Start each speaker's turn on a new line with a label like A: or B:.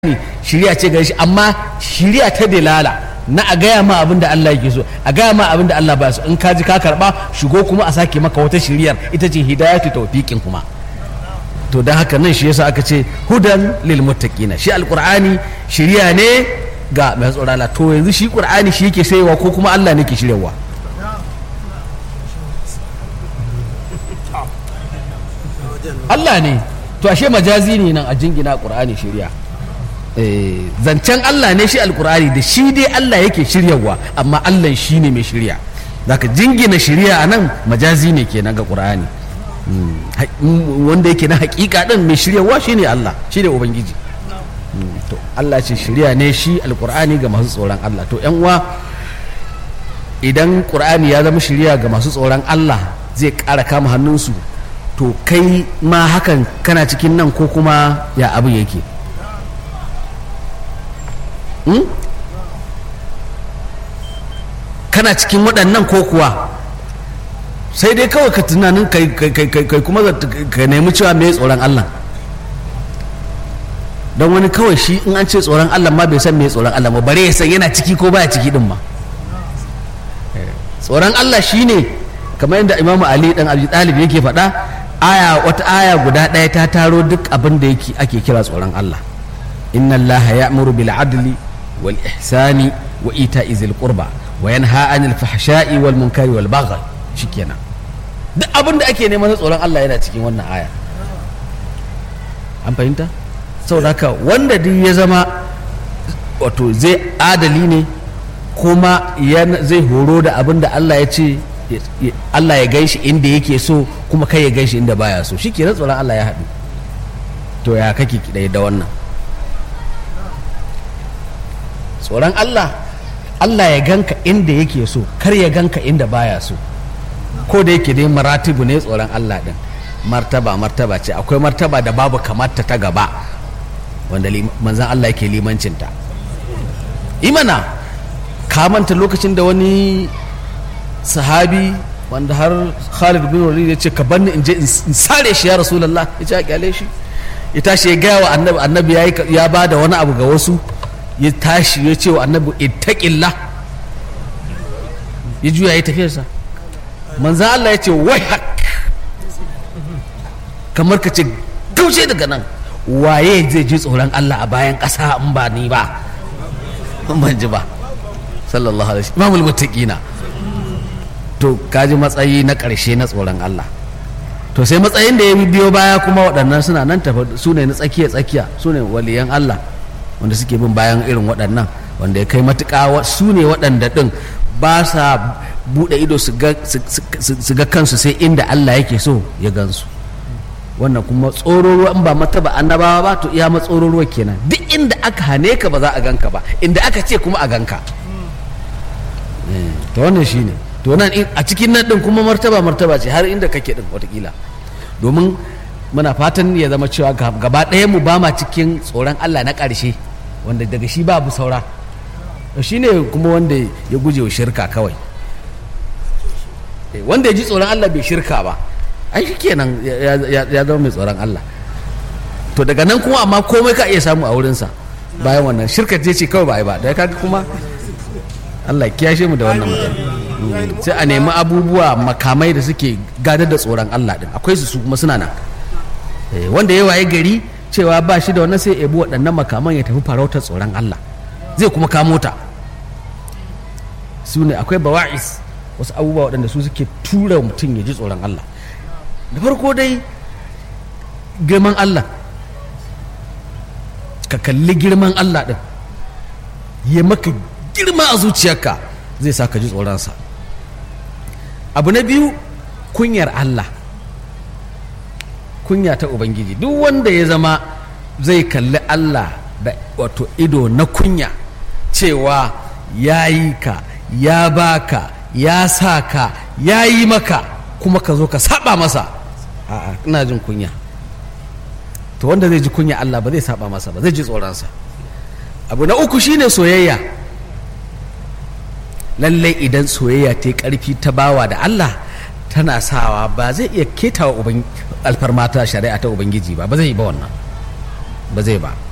A: shiriya ce gare shi amma shiriya ta dalala na a gaya ma abin da Allah yake so a gaya ma abin da Allah ba so in ka ji ka karba shigo kuma a sake maka wata shiriyar ita ce hidayatu tawfiqin kuma to dan haka nan shi yasa aka ce hudan lil muttaqina shi alqur'ani shiriya ne ga mai tsoron Allah to yanzu shi qur'ani shi yake sayewa ko kuma Allah ne ke shiryawa Allah ne to ashe majazi ne nan a jingina qur'ani shiriya zancen Allah ne shi alkur'ani da shi dai Allah yake shiryawa amma Allah shi ne mai shirya zaka jingina shirya a nan majazi ne kenan ga qur'ani wanda yake na hakika din mai shiryawa shi ne Allah shi ne ubangiji to Allah ce shirya ne shi alkur'ani ga masu tsoron Allah to yan uwa idan qur'ani ya zama shirya ga masu tsoron Allah zai ƙara kama hannunsu to kai ma hakan kana cikin nan ko kuma ya abin yake kana cikin waɗannan ko kuwa sai dai kawai ka tunanin kai kuma ka nemi cewa mai tsoron Allah don wani kawai shi in an ce tsoron Allah ma bai san mai tsoron Allah ba bare ya san yana ciki ko baya ciki din ma tsoron Allah shine kamar yadda Imam Ali dan Abi Talib yake faɗa aya wata aya guda ɗaya ta taro duk abin da yake ake kira tsoron Allah inna Allah ya'muru bil adli wal ihsani wa ita'i zil qurba wa yanha 'anil fahsha'i wal munkari wal baghi shikenan duk abin da ake neman tsoron Allah yana cikin wannan aya an fahimta saboda haka wanda duk ya zama wato zai adali ne kuma zai horo da abin da Allah ya ce Allah ya gaishi inda yake so kuma kai ya gaishi inda baya so shikenan tsoron Allah ya haɗu to ya kake kidai da wannan tsoron Allah Allah ya ganka inda yake so kar ya ganka inda baya so ko da yake dai maratibu ne tsoron Allah din martaba martaba ce akwai martaba da babu kamata ta gaba wanda manzan Allah yake limancinta imana ka manta lokacin da wani sahabi wanda har Khalid bin Walid ya ce ka banni in je in sare shi ya Rasulullah ya ce a kyale shi ya tashi ya gaya wa annabi annabi ya ba da wani abu ga wasu ya tashi ya ce wa annabi ittaqillah ya juya ya tafiyarsa manzan Allah ya ce wai hak kamar ka ce gaushe daga nan waye zai ji tsoron Allah a bayan ƙasa in ba ni ba ban ji ba sallallahu alaihi imamul muttaqina to kaji matsayi na ƙarshe na tsoron Allah to sai matsayin da ya biyo baya kuma waɗannan suna nan tafa su ne na tsakiya tsakiya su ne waliyan Allah wanda suke bin bayan irin waɗannan wanda ya kai matuƙa su ne waɗanda ɗin ba sa buɗe ido su ga kansu sai inda Allah yake so ya gansu wannan kuma tsororuwa in ba mataba annabawa ba to iya matsororuwa kenan duk inda aka hane ka ba za a ganka ba inda aka ce kuma a ganka to wannan shine to nan a cikin nan din kuma martaba martaba ce har inda kake din watakila domin muna fatan ya zama cewa gaba ɗaya mu ba ma cikin tsoron Allah na ƙarshe wanda daga shi babu saura shi ne kuma wanda ya guje wa shirka kawai wanda ya ji tsoron Allah bai shirka ba ai shi kenan ya zama mai tsoron Allah to daga nan kuma amma komai ka iya samu a wurinsa bayan wannan shirka ce ce kawai ba ai ba da kaga kuma Allah kiyashe mu da wannan mutum sai a nemi abubuwa makamai da suke gadar da tsoron Allah din akwai su kuma suna nan wanda ya waye gari cewa ba shi da wannan sai ya bi waɗannan makaman ya tafi farautar tsoron Allah zai kuma kamo ta su ne akwai bawa'is wasu abubuwa waɗanda su suke tura mutum ya ji tsoron Allah da farko dai girman Allah ka kalli girman Allah ɗin ya maka girma a zuciyarka zai sa ka ji tsoronsa abu na biyu kunyar Allah kunya ta Ubangiji duk wanda ya zama zai kalli Allah da wato ido na kunya cewa ya yi ka ya baka ya sa ka ya yi maka kuma ka zo ka saba masa a'a ina jin kunya to wanda zai ji kunya Allah ba zai saba masa ba zai ji tsoronsa abu na uku shine soyayya lallai idan soyayya ta yi karfi ta bawa da Allah tana sawa ba zai iya ketawa alfarmata shari'a ta ubangiji ba ba zai yi ba wannan ba zai ba